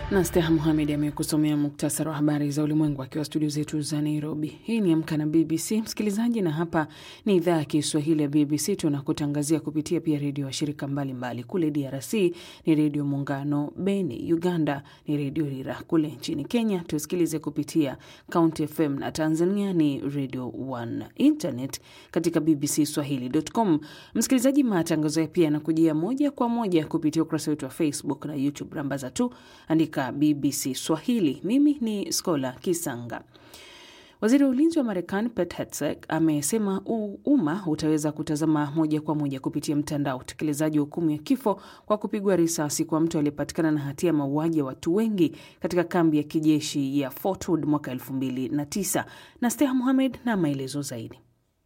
na Steha Muhamed amekusomea muktasari wa habari za ulimwengu akiwa studio zetu za Nairobi. Hii ni Amka na BBC msikilizaji, na hapa ni idhaa ya Kiswahili ya BBC. Tunakutangazia kupitia pia redio washirika mbalimbali. Kule DRC ni Redio Muungano Beni, Uganda ni Redio Rira, kule nchini Kenya tusikilize kupitia County FM na Tanzania ni Radio One. Internet katika BBC Swahili.com. Msikilizaji, matangazo ya pia yanakujia moja kwa moja kupitia ukurasa wetu wa Facebook na YouTube. Rambaza tu andika BBC Swahili. Mimi ni Skola Kisanga. Waziri wa ulinzi wa Marekani Pete Hegseth amesema umma utaweza kutazama moja kwa moja kupitia mtandao utekelezaji wa hukumu ya kifo kwa kupigwa risasi kwa mtu aliyepatikana na hatia ya mauaji ya watu wengi katika kambi ya kijeshi ya Fort Hood mwaka 2009 na Steha Muhamed na maelezo zaidi.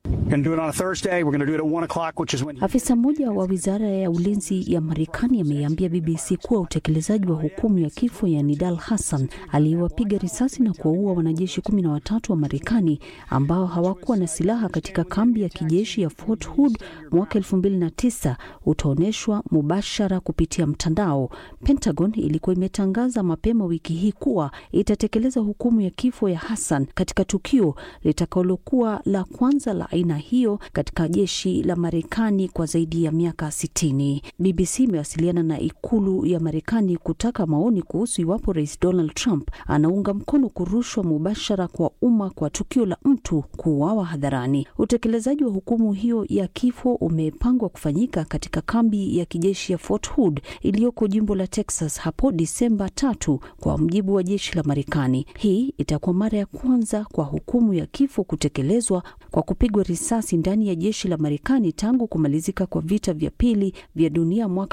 Afisa mmoja wa wizara ya ulinzi ya Marekani ameiambia BBC kuwa utekelezaji wa hukumu ya kifo ya Nidal Hassan aliyewapiga risasi na kuwaua wanajeshi kumi na watatu wa Marekani ambao hawakuwa na silaha katika kambi ya kijeshi ya Fort Hood mwaka elfu mbili na tisa utaonyeshwa mubashara kupitia mtandao. Pentagon ilikuwa imetangaza mapema wiki hii kuwa itatekeleza hukumu ya kifo ya Hassan katika tukio litakalokuwa la kwanza la aina hiyo katika jeshi la Marekani kwa zaidi ya miaka sitini. BBC imewasiliana na ikulu ya Marekani kutaka maoni kuhusu iwapo Rais Donald Trump anaunga mkono kurushwa mubashara kwa umma kwa tukio la mtu kuuawa hadharani. Utekelezaji wa hukumu hiyo ya kifo umepangwa kufanyika katika kambi ya kijeshi ya Fort Hood iliyoko jimbo la Texas hapo Disemba tatu, kwa mujibu wa jeshi la Marekani. Hii itakuwa mara ya kwanza kwa hukumu ya kifo kutekelezwa kwa kupigwa risasi ndani ya jeshi la Marekani tangu kumalizika kwa vita vya pili vya dunia mwaka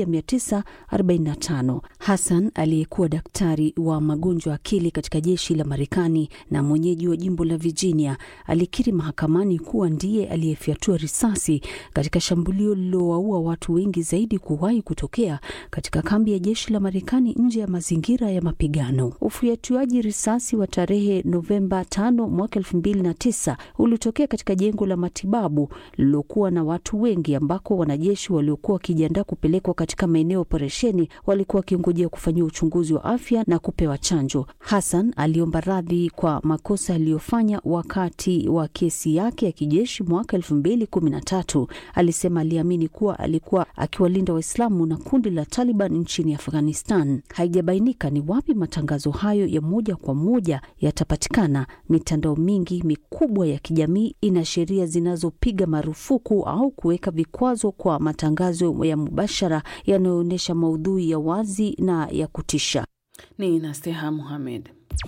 1945. Hassan aliyekuwa daktari wa magonjwa akili katika jeshi la Marekani na mwenyeji wa jimbo la Virginia alikiri mahakamani kuwa ndiye aliyefyatua risasi katika shambulio lililowaua watu wengi zaidi kuwahi kutokea katika kambi ya jeshi la Marekani nje ya mazingira ya mapigano. Ufyatuaji risasi wa tarehe Novemba 5 mwaka 2009 ulitokea katika jengo la matibabu lililokuwa na watu wengi ambako wanajeshi waliokuwa wakijiandaa kupelekwa katika maeneo ya operesheni walikuwa wakingojea kufanyiwa uchunguzi wa afya na kupewa chanjo. Hassan aliomba radhi kwa makosa aliyofanya wakati wa kesi yake ya kijeshi mwaka elfu mbili kumi na tatu. Alisema aliamini kuwa alikuwa akiwalinda Waislamu na kundi la Taliban nchini Afghanistan. Haijabainika ni wapi matangazo hayo ya moja kwa moja yatapatikana. Mitandao mingi mikubwa ya kijamii ina sheria zinazopiga marufuku au kuweka vikwazo kwa matangazo ya mubashara yanayoonyesha maudhui ya wazi na ya kutisha. Ni Nasteha Muhamed.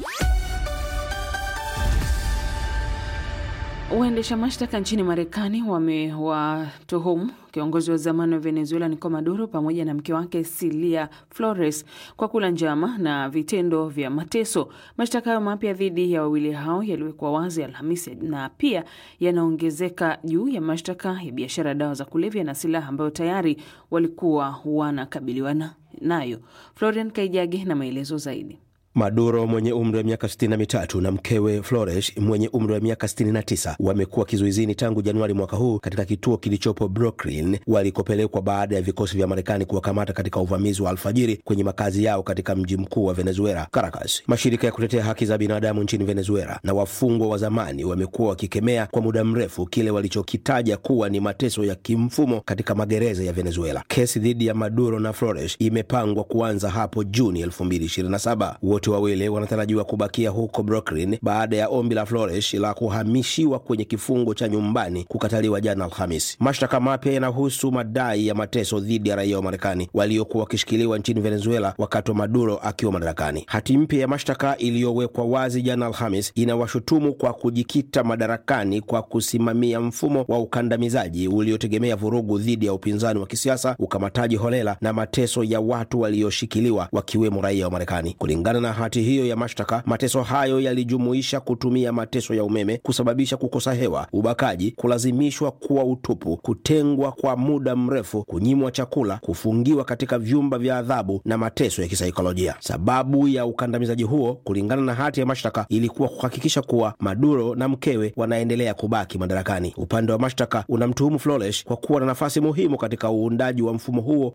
Waendesha mashtaka nchini Marekani wamewatuhumu kiongozi wa zamani wa Venezuela Nicolas Maduro pamoja na mke wake Cilia Flores kwa kula njama na vitendo vya mateso. Mashtaka hayo mapya dhidi ya wawili hao yaliwekwa wazi Alhamisi na pia yanaongezeka juu ya mashtaka ya biashara ya dawa za kulevya na silaha ambayo tayari walikuwa wanakabiliwa nayo. Florian Kaijage na maelezo zaidi. Maduro mwenye umri wa miaka 63 na mkewe Flores mwenye umri wa miaka 69 wamekuwa kizuizini tangu Januari mwaka huu katika kituo kilichopo Brooklyn walikopelekwa baada ya vikosi vya Marekani kuwakamata katika uvamizi wa alfajiri kwenye makazi yao katika mji mkuu wa Venezuela, Caracas. Mashirika ya kutetea haki za binadamu nchini Venezuela na wafungwa wa zamani wamekuwa wakikemea kwa muda mrefu kile walichokitaja kuwa ni mateso ya kimfumo katika magereza ya Venezuela. Kesi dhidi ya Maduro na Flores imepangwa kuanza hapo Juni 2027. Wote wawili wanatarajiwa kubakia huko Brooklyn baada ya ombi la Flores la kuhamishiwa kwenye kifungo cha nyumbani kukataliwa jana Alhamis. Mashtaka mapya yanahusu madai ya mateso dhidi ya raia wa Marekani waliokuwa wakishikiliwa nchini Venezuela wakati wa Maduro akiwa madarakani. Hati mpya ya mashtaka iliyowekwa wazi jana Alhamis inawashutumu kwa kujikita madarakani kwa kusimamia mfumo wa ukandamizaji uliotegemea vurugu dhidi ya upinzani wa kisiasa, ukamataji holela na mateso ya watu walioshikiliwa wakiwemo raia wa Marekani. Kulingana na hati hiyo ya mashtaka, mateso hayo yalijumuisha kutumia mateso ya umeme, kusababisha kukosa hewa, ubakaji, kulazimishwa kuwa utupu, kutengwa kwa muda mrefu, kunyimwa chakula, kufungiwa katika vyumba vya adhabu na mateso ya kisaikolojia. Sababu ya ukandamizaji huo, kulingana na hati ya mashtaka, ilikuwa kuhakikisha kuwa Maduro na mkewe wanaendelea kubaki madarakani. Upande wa mashtaka unamtuhumu Flores kwa kuwa na nafasi muhimu katika uundaji wa mfumo huo